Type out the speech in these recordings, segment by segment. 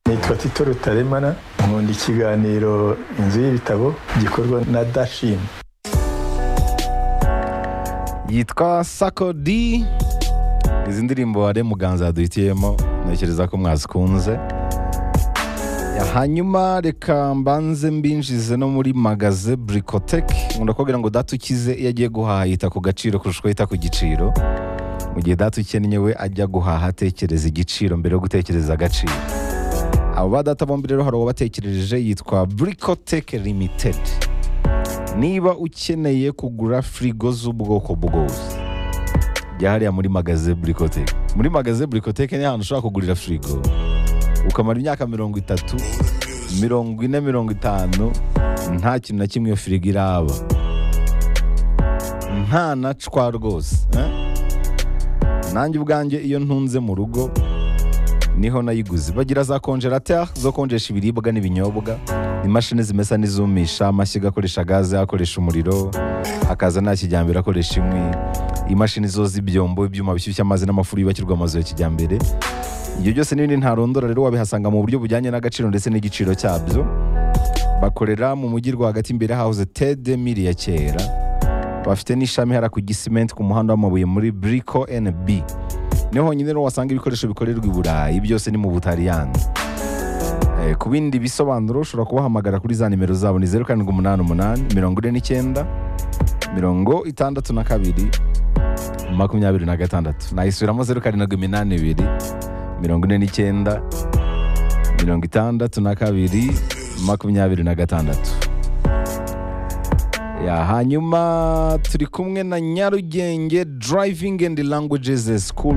nitwa tito rutaremara nkunda ikiganiro inzu y'ibitabo gikorwa na dashini yitwa sako di izi ndirimbo hari muganza yaduhitiyemo ntekereza ko mwazikunze Ya, hanyuma reka mbanze mbinjize no muri magaze burikoteke nkunda kugira ngo data ukize iyo agiye guhaha yita ku gaciro kurusha uko yita ku giciro mu gihe data ukennye we ajya guhaha atekereza igiciro mbere yo gutekereza agaciro abo ba data bombi rero hari uwabatekereje yitwa burikoteke limitedi niba ukeneye kugura firigo z'ubwoko bwose jya hariya muri magaze burikoteke muri magaze burikoteke ni ahantu ushobora kugurira firigo ukamara imyaka mirongo itatu mirongo ine mirongo itanu nta kintu na kimwe iyo firigo iraba nta na cwa rwose eh? nanjye ubwanjye iyo ntunze mu rugo niho nayiguze bagira za konjerateri zo konjesha ibiribwa n'ibinyobwa imashini zimesa n'izumisha amashyiga akoresha gaze akoresha umuriro akaza nta kijyambere akoresha inkwi imashini zo z'ibyombo ibyuma bishyushya amazi n'amafuru yubakirwa amazu ya kijyambere ibyo byose n'ibindi ntarondora rero wabihasanga mu buryo bujyanye n'agaciro ndetse n'igiciro cyabyo bakorera mu mujyi rwagati imbere hahoze tede miri ya kera bafite n'ishami hara ku gisimenti ku muhanda w'amabuye muri buriko NB niho honyine rero wasanga ibikoresho bikorerwa i burayi byose ni mu butaliyani Eh, ku bindi bisobanuro ushobora kubahamagara kuri za nimero zabo ni zeru karindwi umunani umunani mirongo ine n'icyenda mirongo itandatu na kabiri makumyabiri na gatandatu nayisubiramo zeru karindwi iminani ibiri mirongo ine n'icyenda mirongo itandatu na kabiri makumyabiri na gatandatu ya hanyuma turi kumwe na nyarugenge driving and languages school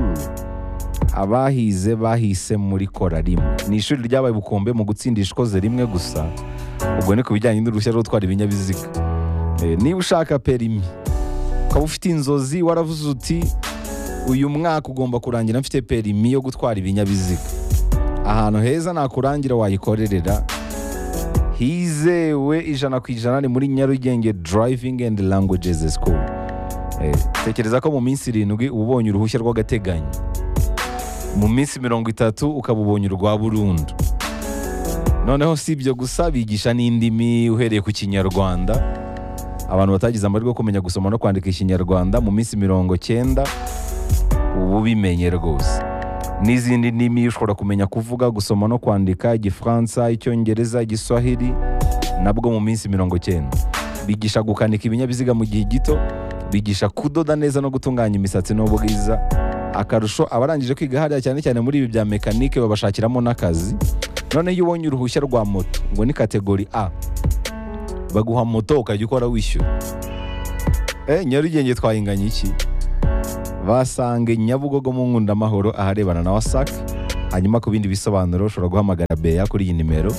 abahize bahise muri kora rimwe ni ishuri ryabaye ubukombe mu gutsindisha ikoze rimwe gusa ubwo ni ku bijyanye n'uruhushya rwo gutwara ibinyabiziga Eh, niba ushaka perimi ukaba ufite inzozi waravuze uti uyu mwaka ugomba kurangira mfite perimi yo gutwara ibinyabiziga ahantu heza nakurangira wayikorerera hizewe ijana ku ijana ni muri nyarugenge driving and languages school Eh, tekereza ko mu minsi irindwi uba ubonye uruhushya rw'agateganyo mu minsi mirongo itatu ukaba ubonye urwa burundu noneho si ibyo gusa bigisha n'indimi uhereye ku kinyarwanda abantu batagize amahirwe yo kumenya gusoma no kwandika ikinyarwanda mu minsi mirongo cyenda ubu bimenye rwose n'izindi ndimi ushobora kumenya kuvuga gusoma no kwandika igifaransa icyongereza igiswahili nabwo mu minsi mirongo cyenda bigisha gukanika ibinyabiziga mu gihe gito bigisha kudoda neza no gutunganya imisatsi n'ubwiza akarusho abarangije kwiga hariya cyane cyane muri ibi bya mekanike babashakiramo n'akazi noneho iyo ubonye uruhushya rwa moto ngo ni kategori a baguha moto ukajya ukora wishyura eh nyarugenge twayinganya iki basange nyabugogo mu nkundamahoro aharebana na wasac hanyuma ku bindi bisobanuro ushobora guhamagara beya kuri iyi nimero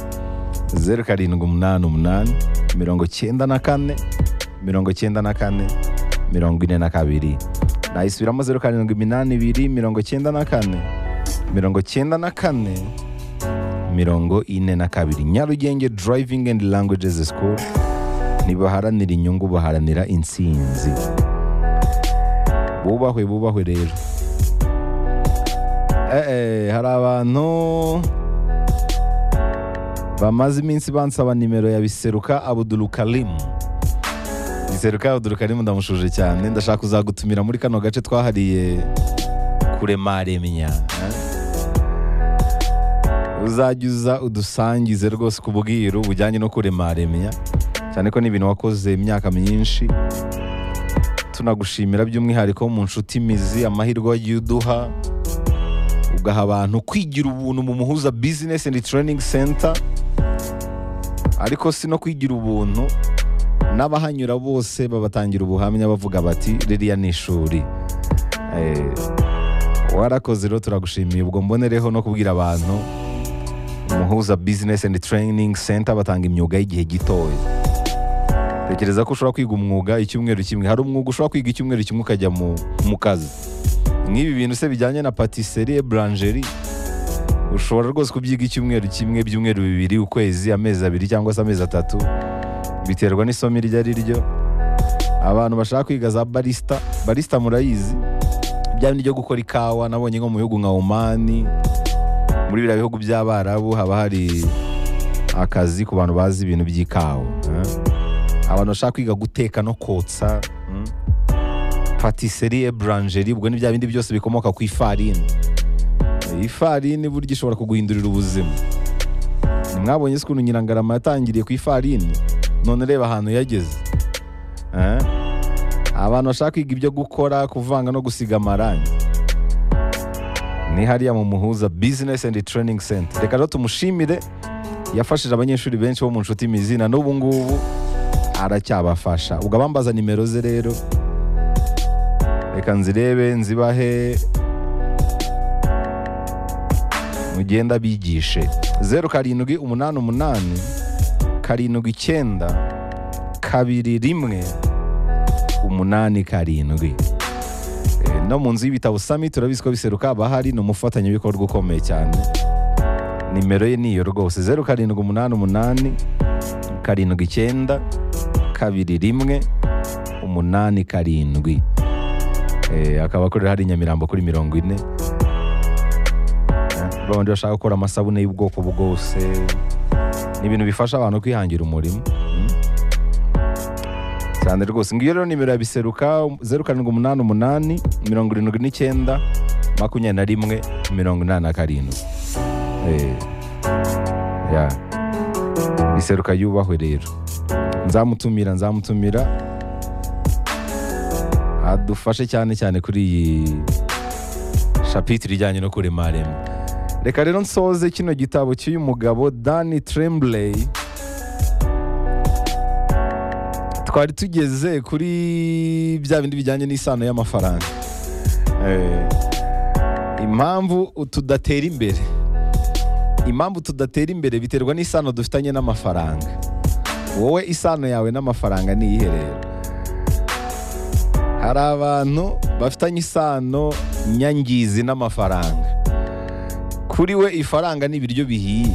zeru karindwi umunani umunani mirongo cyenda na kane mirongo cyenda na kane mirongo ine na kabiri nayisubiramo zeru karindwi iminani ibiri mirongo cyenda na kane mirongo cyenda na kane mirongo ine na kabiri nyarugenge driving and languages school ntibaharanira inyungu baharanira intsinzi bubahwe bubahwe rero eh, eh, hari abantu bamaze iminsi bansaba nimero ya biseruka abudurukarimu biseruka abudurukarimu ndamushuje cyane ndashaka kuzagutumira muri kano gace twahariye kuremaremya eh? uzajya uza udusangize rwose ku bwiru bujyanye no kuremaremya cyane ko ni ibintu wakoze imyaka myinshi tunagushimira by'umwihariko mu nshuti imizi amahirwe wagiye uduha ugaha abantu kwigira ubuntu mu muhuza business and training center ariko si no kwigira ubuntu n'abahanyura bose babatangira ubuhamya bavuga bati ririya ni ishuri Eh, warakoze rero turagushimiye ubwo mbonereho no kubwira abantu umuhuza business and training center batanga imyuga y'igihe gitoya tekereza ko ushobora kwiga umwuga icyumweru kimwe hari umwuga ushobora kwiga icyumweru kimwe ukajya mu, mu kazi nk'ibi bintu se bijyanye na patisserie boulangerie ushobora rwose kubyiga icyumweru kimwe ibyumweru bibiri ukwezi amezi abiri cyangwa se amezi atatu biterwa n'isomo iryo ari ryo abantu bashaka kwiga za barista barista murayizi bya bindi byo gukora ikawa nabonye nko mu bihugu nka omani muri biriya bihugu by'abarabu haba hari akazi ku bantu bazi ibintu by'ikawa eh? abantu bashaka kwiga guteka no kotsa mm? patisserie brangeri ubwo ni bya bindi byose bikomoka ku ifarini Eh, ifarini burya ishobora kuguhindurira ubuzima mwabonye se ukuntu nyirangarama yatangiriye ku ifarini none reba ahantu yageze Eh? abantu bashaka kwiga ibyo gukora kuvanga no gusiga amarangi ni hariya mu muhuza business and training center reka rero tumushimire yafashije abanyeshuri benshi bo mu nshuti mizina n'ubu ngubu aracyabafasha ubwo abambaza nimero ze rero reka nzirebe nzibahe mugenda bigishe zeru karindwi umunani umunani karindwi icyenda kabiri rimwe umunani karindwi Eh, no mu nzu y'ibitabo sami turabizi ko biseruka haba hari ni umufatanyabikorwa ukomeye cyane nimero ye niyo rwose zeru karindwi umunani umunani karindwi icyenda kabiri rimwe umunani karindwi Eh, akaba akorera hari i nyamirambo kuri mirongo ine Eh, babandi bashaka gukora amasabune y'ubwoko bwose ni ibintu bifasha abantu kwihangira umurimo Mm. cyane rwose ngiyo rero nimero ya biseruka zeru karindwi umunani umunani mirongo irindwi n'icyenda makumyabiri na rimwe mirongo inani na karindwi Eh, ya. biseruka yubahwe rero nzamutumira nzamutumira adufashe cyane cyane kuri iyi shapitire ijyanye no kurema rema reka rero nsoze kino gitabo cy'uyu mugabo dani tremblay twari tugeze kuri bya bindi bijyanye n'isano y'amafaranga Eh, impamvu tudatera imbere impamvu tudatera imbere biterwa n'isano dufitanye n'amafaranga wowe isano yawe n'amafaranga ni iyihe rero hari abantu bafitanye isano nyangizi n'amafaranga kuri we ifaranga ni ibiryo bihiye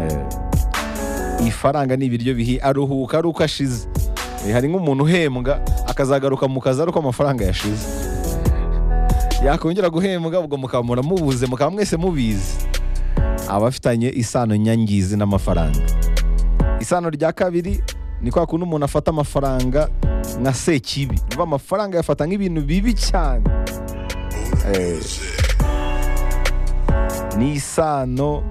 Eh, ifaranga ni ibiryo bihiye aruhuka ari uko ashize Eh, hari nk'umuntu uhembwa akazagaruka mu kazi ari uko amafaranga yashize yakongera guhembwa ubwo mukamura mubuze mukaba mwese mubizi abafitanye isano nyangizi n'amafaranga isano rya kabiri ni kwa kundi umuntu afata amafaranga nka sekibi uva amafaranga yafata nk'ibintu bibi cyane Eh, ni isano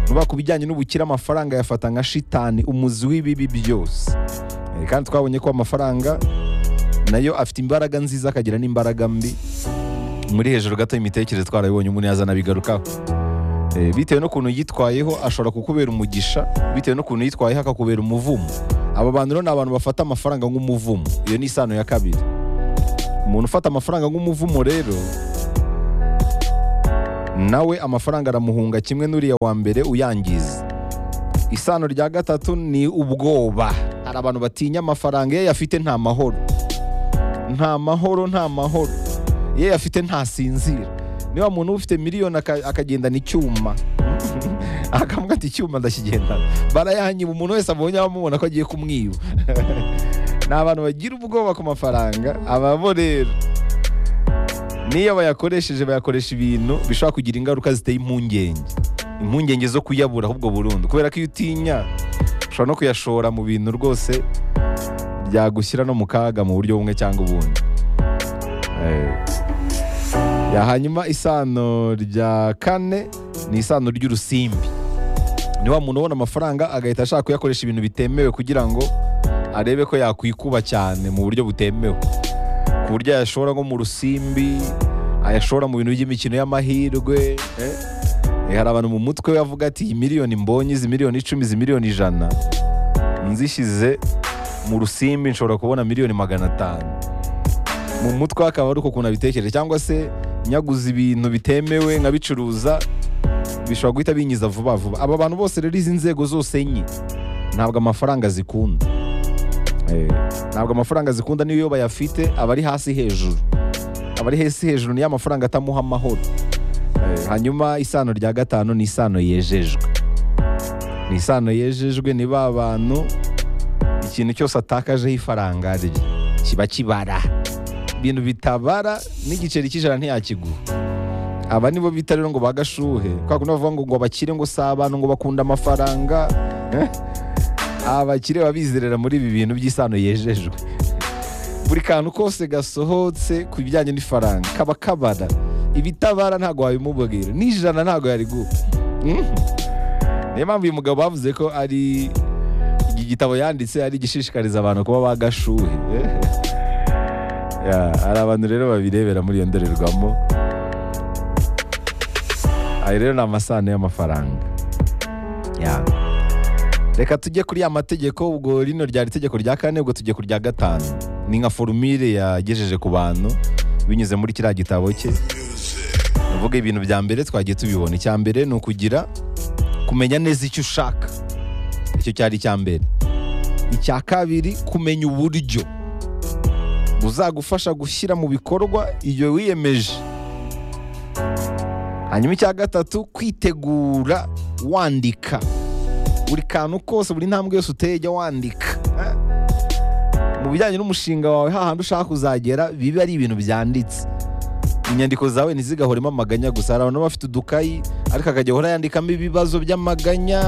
vuba ku bijyanye n'ubukire amafaranga yafata nka shitani umuzi w'ibibi byose Eh, kandi twabonye ko amafaranga nayo afite imbaraga nziza akagira n'imbaraga mbi muri hejuru gato y'imitekerereze twarabibonye umuntu yazana bigarukaho Eh, bitewe n'ukuntu yitwayeho ashobora kukubera umugisha bitewe n'ukuntu yitwayeho akakubera umuvumo aba bantu rero ni abantu bafata amafaranga nk'umuvumo iyo ni isano ya kabiri umuntu ufata amafaranga nk'umuvumo rero nawe amafaranga aramuhunga kimwe n'uriya wa mbere uyangiza isano rya gatatu ni ubwoba hari abantu batinya amafaranga iyo yafite nta mahoro nta mahoro nta mahoro iyo yafite ntasinzira niba muntu ufite miliyoni aka- akagendana icyuma akavuga ati icyuma ndakigendana barayanyiba umuntu wese abonye abamubona ko agiye kumwiba ni abantu bagira ubwoba ku mafaranga ababo rero n'iyo bayakoresheje bayakoresha ibintu bishobora kugira ingaruka ziteye impungenge impungenge zo kuyabura ahubwo burundu kubera ko iyo utinya ushobora no kuyashora mu bintu rwose byagushyira no mu kaga mu buryo bumwe cyangwa ubundi Eh. Ya, hanyuma isano rya kane ni isano ry'urusimbi ni wa muntu ubona amafaranga agahita ashaka kuyakoresha ibintu bitemewe kugira ngo arebe ko yakwikuba cyane mu buryo butemewe ku buryo yashora nko mu rusimbi ayashora mu bintu by'imikino y'amahirwe eh? Eh, hari abantu mu mutwe we avuga ati iyi miliyoni mbonye izi miliyoni icumi izi miliyoni ijana nzishyize mu rusimbi nshobora kubona miliyoni magana atanu mu mutwe we akaba ari uko ukuntu abitekereje cyangwa se nyaguza ibintu bitemewe nkabicuruza bishobora guhita binyiza vuba vuba aba bantu bose rero izi nzego zose enye ntabwo amafaranga zikunda Eh, ntabwo amafaranga zikunda niyo bayafite aba ari hasi hejuru aba ari hasi hejuru niyo amafaranga atamuha amahoro Eh, hanyuma isano rya gatanu ni isano yejejwe ni isano yejejwe ni ba bantu ikintu cyose atakajeho ifaranga rye kiba kibara ibintu bitabara n'igiceri cy'ijana ntiyakiguha aba nibo bita rero ngo bagashuhe kwa kundi bavuga ngo ngo abakire ngo si abantu ngo bakunda amafaranga Eh? abakire baba bizerera muri ibi bintu by'isano yejejwe buri kantu kose gasohotse ku bijyanye n'ifaranga kaba kabara ibitabara ntabwo wabimubwira n'ijana ntabwo yari guha Mhm. niyo mpamvu uyu mugabo bavuze ko ari iki gitabo yanditse ari igishishikariza abantu kuba bagashuhe Ya, hari abantu rero babirebera muri iyo ndorerwamo ayo rero ni amasano y'amafaranga Ya. reka tujye kuri ya mategeko ubwo rino ryari itegeko rya kane ubwo tujye ku rya gatanu ni nka forumire yagejeje ku bantu binyuze muri kiriya gitabo cye uvuga ibintu bya mbere twagiye tubibona icya mbere ni ukugira kumenya neza icyo ushaka icyo cyari icya mbere icya kabiri kumenya uburyo buzagufasha gushyira mu bikorwa iyo wiyemeje hanyuma icya gatatu kwitegura wandika buri kantu kose buri ntambwe yose uteye jya wandika Eh? mu bijyanye n'umushinga wawe hahandi ushaka kuzagera bibe ari ibintu byanditse inyandiko zawe ntizigahoremo amaganya gusa hari abantu baba bafite udukayi ariko akajya ahora yandikamo ibibazo by'amaganya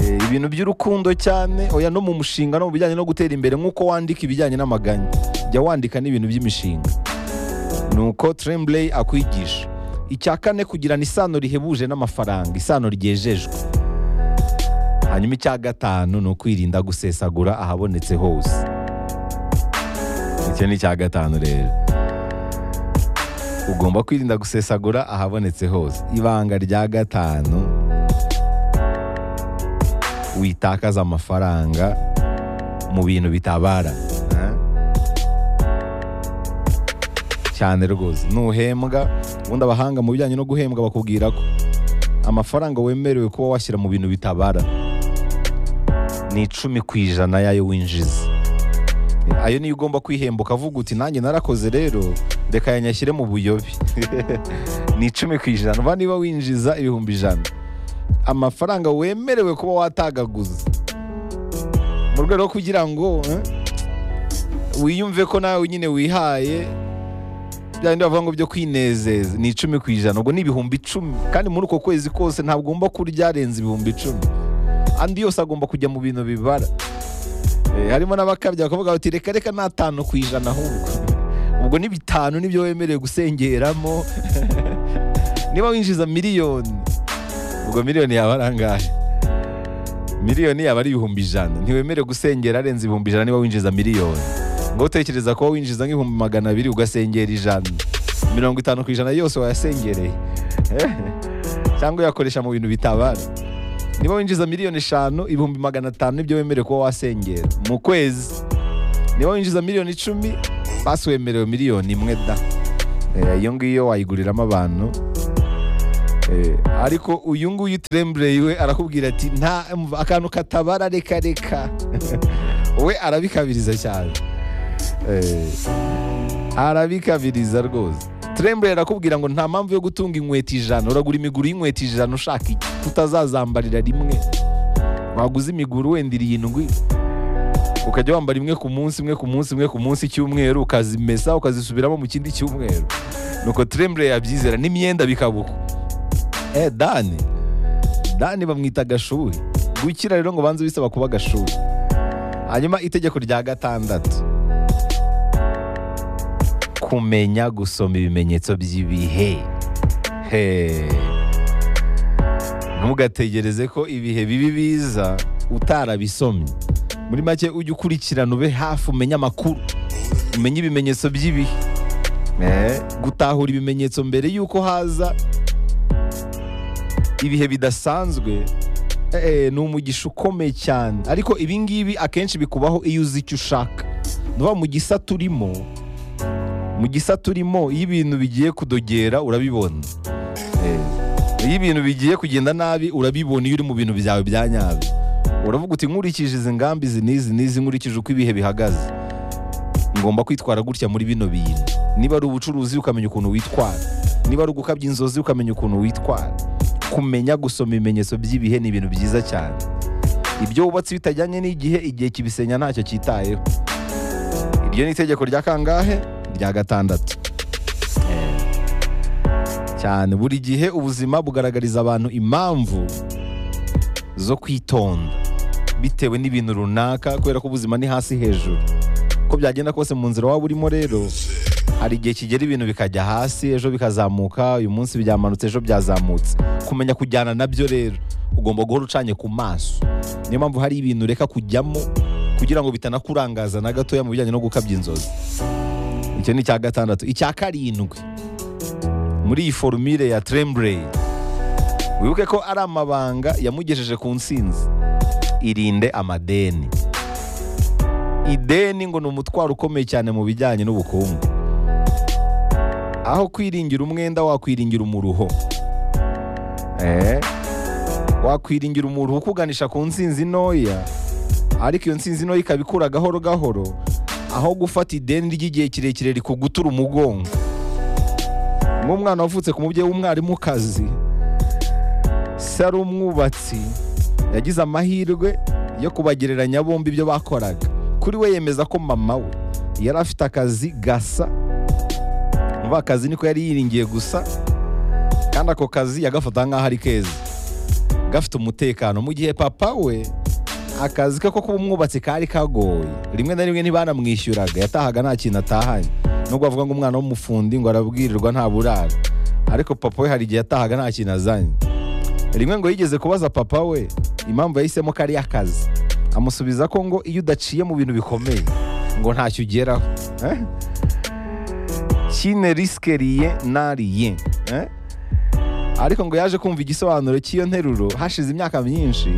eh, ibintu by'urukundo cyane oya no mu mushinga no mu bijyanye no gutera imbere nk'uko wandika ibijyanye n'amaganya jya wandika n'ibintu by'imishinga nuko tremblay akwigisha icya kane kugirana isano rihebuje n'amafaranga isano ryejejwe hanyuma icya gatanu ni ukwirinda gusesagura ahabonetse hose icyo ni icya gatanu rero ugomba kwirinda gusesagura ahabonetse hose ibanga rya gatanu witakaza amafaranga mu bintu bitabara eh? cyane rwose nuhembwa ubundi abahanga mu bijyanye no guhembwa bakubwira ko amafaranga wemerewe kuba washyira mu bintu bitabara ni icumi ku ijana y'ayo winjiza ayo niyo ugomba kwihemba ukavuga uti nanjye narakoze rero reka yanyashyire mu buyobe ni icumi ku ijana uba niba winjiza ibihumbi ijana amafaranga wemerewe kuba watagaguza mu rwego rwo kugira ngo eh, wiyumve ko nawe nyine wihaye bya bindi bavuga ngo byo kwinezeza ni icumi ku ijana ubwo ni ibihumbi icumi kandi muri uko kwezi kose ntabwo ugomba kurya arenze ibihumbi icumi andi yose agomba kujya mu bintu bibara Eh, harimo n'abakabya bakavuga bati reka reka n'atanu ku ijana ahubwo ubwo ni bitanu nibyo wemerewe gusengeramo niba winjiza miliyoni ubwo miliyoni yaba ari angahe miliyoni yaba ari ibihumbi ijana ntiwemerewe gusengera arenze ibihumbi ijana niba winjiza miliyoni ngo utekereza kuba winjiza nk'ibihumbi magana abiri ugasengera ijana mirongo itanu ku ijana yose wayasengereye cyangwa uyakoresha mu bintu bitabara niba winjiza miliyoni eshanu ibihumbi magana atanu nibyo wemerewe kuba wasengera mu kwezi niba winjiza miliyoni icumi basi wemerewe miliyoni imwe da Eh, iyo ngiyo wayiguriramo abantu Eh, ariko uyu nguyu turembere we arakubwira ati nta umva, akantu katabara reka reka we arabikabiriza cyane Eh, arabikabiriza rwose turembere arakubwira ngo nta mpamvu yo gutunga inkweto ijana uragura imiguru y'inkweto ijana ushaka iki tutazazambarira rimwe waguze imiguru wenda irindwi ukajya wambara imwe ku munsi imwe ku munsi imwe ku munsi icyumweru ukazimesa ukazisubiramo mu kindi cyumweru nuko turembere yabyizera n'imyenda bikabuka eh dani dani bamwita agashuhe gukira rero ngo banze bisaba kuba agashuhe hanyuma itegeko rya gatandatu kumenya gusoma ibimenyetso by'ibihe He. ntugategereze ko ibihe bibi biza utarabisomye muri make ujye ukurikirana ube hafi umenye amakuru umenye ibimenyetso by'ibihe Eh, gutahura ibimenyetso mbere y'uko haza ibihe bidasanzwe eh, ni umugisha ukomeye cyane ariko ibi ngibi akenshi bikubaho iyo uzi icyo ushaka ni ukuvuga mu gisata urimo mu gisata urimo iyo ibintu bigiye kudogera urabibona Eh, iyo ibintu bigiye kugenda nabi urabibona iyo uri mu bintu byawe bya nyabyo uravuga uti nkurikije izi ngamba izi n'izi n'izi nkurikije uko ibihe bihagaze ngomba kwitwara gutya muri bino bintu niba ari ubucuruzi ukamenya ukuntu witwara niba ari ugukabya inzozi ukamenya ukuntu witwara kumenya gusoma ibimenyetso by'ibihe ni ibintu byiza cyane ibyo wubatse bitajyanye n'igihe igihe kibisenya ntacyo cyitayeho iryo ni itegeko rya kangahe rya gatandatu Eh, cyane buri gihe ubuzima bugaragariza abantu impamvu zo kwitonda bitewe n'ibintu runaka kubera ko ubuzima ni hasi hejuru uko byagenda kose mu nzira waba urimo rero hari igihe kigera ibintu bikajya hasi ejo bikazamuka uyu munsi byamanutse ejo byazamutse kumenya kujyana nabyo rero ugomba guhora ucanye ku maso niyo mpamvu hari ibintu ureka kujyamo kugira ngo bitanakurangaza na gatoya mu bijyanye no gukabya inzozi icyo ni icya gatandatu icya karindwi muri iyi forumire ya tremblay wibuke ko ari amabanga yamugejeje ku nsinzi irinde amadeni ideni ngo ni umutwaro ukomeye cyane mu bijyanye n'ubukungu aho kwiringira umwenda wakwiringira umuruho Eh, wakwiringira umuruho ukuganisha ku nsinzi ntoya ariko iyo nsinzi ntoya ikaba ikura gahoro gahoro aho gufata ideni ry'igihe kirekire rikugutura umugongo nk'umwana wavutse ku mubyeyi w'umwarimukazi se ari umwubatsi yagize amahirwe yo kubagereranya bombi ibyo bakoraga kuri we yemeza ko mama we yari afite akazi gasa umva akazi niko yari yiringiye gusa kandi ako kazi yagafata nk'aho ari keza gafite umutekano mu gihe papa we akazi ke ko kuba umwubatsi kari kagoye rimwe na rimwe ntibanamwishyuraga yatahaga nta kintu atahanye nubwo bavuga ngo umwana w'umufundi ngo arabwirirwa nta burara ariko papa we hari igihe yatahaga nta kintu azanye rimwe ngo yigeze kubaza papa we impamvu yahisemo ko ari akazi amusubiza ko ngo iyo udaciye mu bintu bikomeye ngo ntacyo ugeraho Eh? kine risike riye nariye Eh? ariko ngo yaje kumva igisobanuro cy'iyo nteruro hashize imyaka myinshi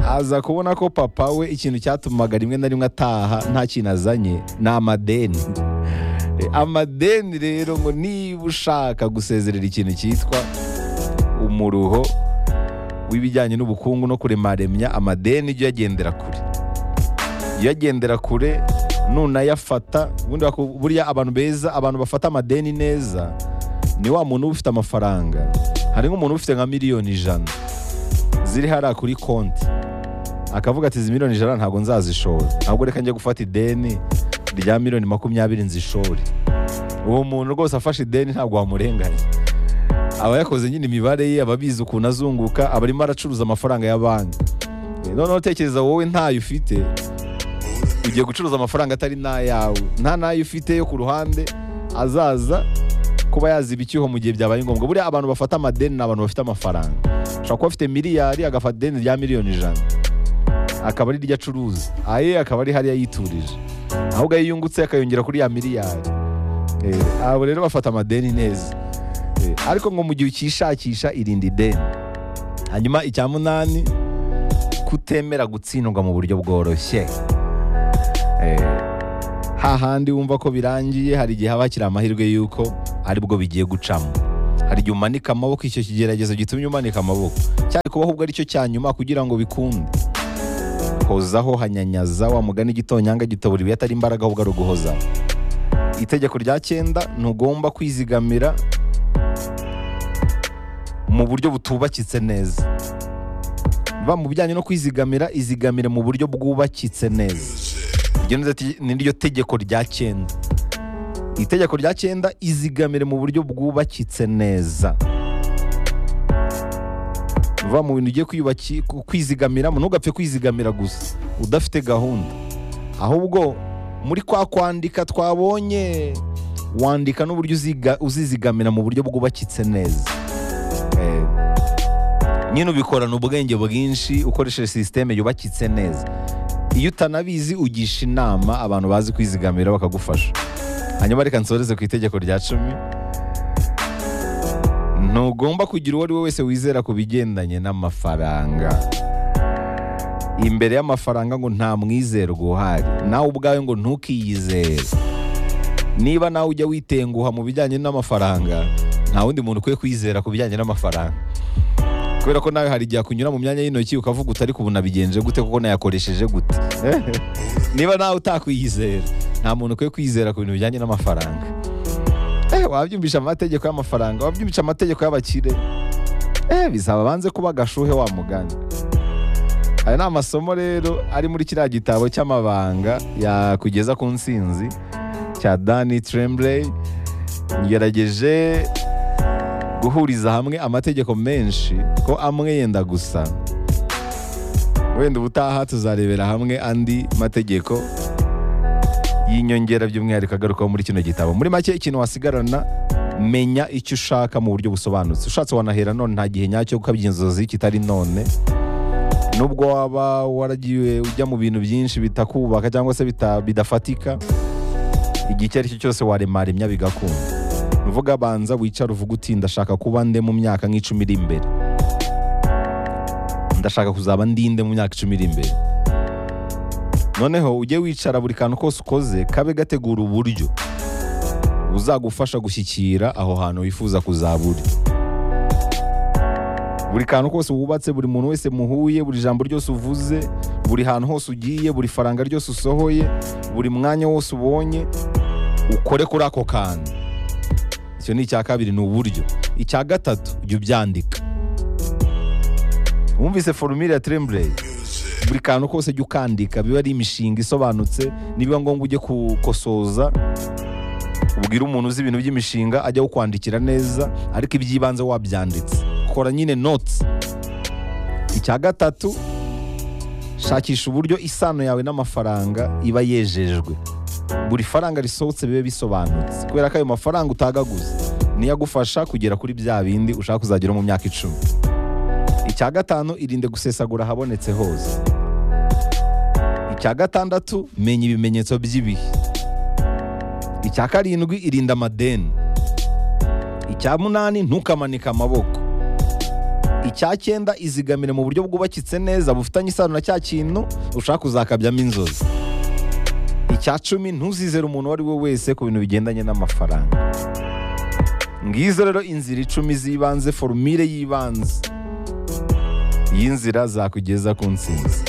aza kubona ko papa we ikintu cyatumaga rimwe na rimwe ataha nta kintu azanye ni amadeni Eh, amadeni rero ngo niba ushaka gusezerera ikintu cyitwa umuruho w'ibijyanye n'ubukungu no kuremaremya amadeni jya uyagendera kure jya uyagendera kure nunayafata ubundi baku- burya abantu beza abantu bafata amadeni neza ni wa muntu uba ufite amafaranga hari nk'umuntu uba ufite nka miliyoni ijana ziri hariya kuri konti akavuga ati izi miliyoni ijana ntabwo nzazishora ahubwo reka njye gufata ideni rya miliyoni makumyabiri nzishore uwo muntu rwose afashe ideni ntabwo wamurenganya aba yakoze nyine imibare ye aba abizi ukuntu azunguka aba arimo aracuruza amafaranga ya banki Eh, noneho tekereza wowe ntayo ufite ugiye gucuruza amafaranga atari n'ayawe nta n'ayo ufite yo ku ruhande azaza kuba yaziba icyuho mu gihe byabaye ngombwa buriya abantu bafata amadeni ni abantu bafite amafaranga ashobora kuba afite miliyari agafata ideni rya miliyoni ijana akaba ari ryo acuruza aye akaba ari hariya yiturije ahubwo iyo yungutse akayongera kuri ya miliyari Eh, abo rero bafata amadeni neza Eh, ariko ngo mu gihe ukishakisha irinde ideni hanyuma icya munani kutemera gutsindwa mu buryo bworoshye Eh, hahandi wumva ko birangiye hari igihe haba hakiri amahirwe y'uko aribwo bigiye gucamo hari igihe umanika amaboko icyo kigeragezo gitumye umanika amaboko cyari kubaho ubwo aricyo cya nyuma kugira ngo bikunde hozaho hanyanyaza wa mugani igitonyanga gitobura ibiyatari atari imbaraga ahubwo ari uguhoza itegeko rya cyenda ntugomba kwizigamira mu buryo butubakitse neza ba mu bijyanye no kwizigamira izigamire mu buryo bwubakitse neza iryo ni- ni ryo tegeko rya cyenda itegeko rya cyenda izigamire mu buryo bwubakitse neza va mu bintu ugiye kwiyubaki- ku- kwizigamiramo ntugapfe kwizigamira gusa udafite gahunda ahubwo muri kwa kwandika twabonye wandika n'uburyo uziga- uzizigamira mu buryo bwubakitse neza Eh, nyine ubikorana ubwenge bwinshi ukoresheje sisiteme yubakitse neza iyo utanabizi ugisha inama abantu bazi kwizigamira bakagufasha hanyuma reka nsoreze ku itegeko rya cumi ntugomba kugira uwo ari we wese wizera ku bigendanye n'amafaranga imbere y'amafaranga ngo nta mwizerwa uhari nawe ubwawe ngo ntukiyizere niba nawe ujya witenguha mu bijyanye n'amafaranga nta wundi muntu ukwiye kwizera ku bijyanye n'amafaranga kubera ko nawe hari igihe akunyura mu myanya y'intoki ukavuga uti ariko ubu nabigenje gute kuko nayakoresheje gute niba nawe utakwiyizera nta muntu ukwiye kwizera ku bintu bijyanye n'amafaranga eh, wabyumvisha amategeko y'amafaranga wabyumvisha amategeko y'abakire eh, bizaba banze kuba agashuhe wa mugani aya ni amasomo rero ari muri kiriya gitabo cy'amabanga yakugeza ku nsinzi cya dani tremblay ngerageje guhuriza hamwe amategeko menshi ko amwe yenda gusa wenda ubutaha tuzarebera hamwe andi mategeko y'inyongera by'umwihariko agaruka muri kino gitabo muri make ikintu wasigarana menya icyo ushaka mu buryo busobanutse ushatse wanahera none nta gihe nyacyo gukabya inzozi kitari none nubwo waba waragiwe ujya mu bintu byinshi bitakubaka cyangwa se bita- bidafatika igihe icyo ari cyo cyose waremaremya bigakunda ni uvuga banza wicare uvuga uti ndashaka kuba nde mu myaka nk'icumi iri imbere ndashaka kuzaba ndinde mu myaka icumi iri imbere noneho ujye wicara buri kantu kose ukoze kabe gategura uburyo buzagufasha gushyikira aho hantu wifuza kuzaba uri buri kantu kose wubatse buri muntu wese muhuye buri jambo ryose uvuze buri hantu hose ugiye buri faranga ryose usohoye buri mwanya wose ubonye ukore kuri ako kantu icyo ni icya kabiri ni uburyo icya gatatu jya ubyandika wumvise forumire ya tremblay buri kantu kose jya ukandika biba ari imishinga isobanutse nibiba ngombwa ujye kukosoza ubwira umuntu uzi ibintu by'imishinga ajya kukwandikira neza ariko iby'ibanze wabyanditse kora nyine notes icya gatatu shakisha uburyo isano yawe n'amafaranga iba yejejwe buri faranga risohotse bibe bisobanutse kubera ko ayo mafaranga utagaguza niyo agufasha kugera kuri bya bindi ushaka kuzagera mu myaka icumi icya gatanu irinde gusesagura ahabonetse hose icya gatandatu menya ibimenyetso by'ibihe icya karindwi irinda amadeni icya munani ntukamanike amaboko icya cyenda izigamire mu buryo bwubakitse neza bufitanye isano na cya kintu ushaka kuzakabyamo inzozi icya cumi ntuzizere umuntu uwo ari we wese ku bintu bigendanye n'amafaranga ngizo rero inzira icumi z'ibanze forumire y'ibanze y'inzira zakugeza ku ntsinzi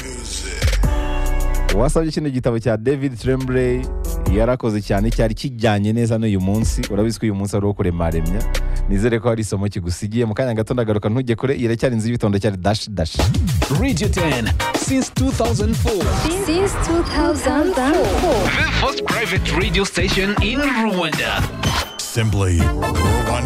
uwasabye kino gitabo cya david tremblay yarakoze cyane cyari kijyanye neza n'uyu munsi urabizi ko uyu munsi ari uwo kuremaremya nizere ko hari isomo kigusigiye mu kanya gato ndagaruka ntujye kure iracyari inzu y'ibitondo cyari dashi dashi Radio 10 since 2004. since 2004. The first private radio station in Rwanda. Simply Rwanda.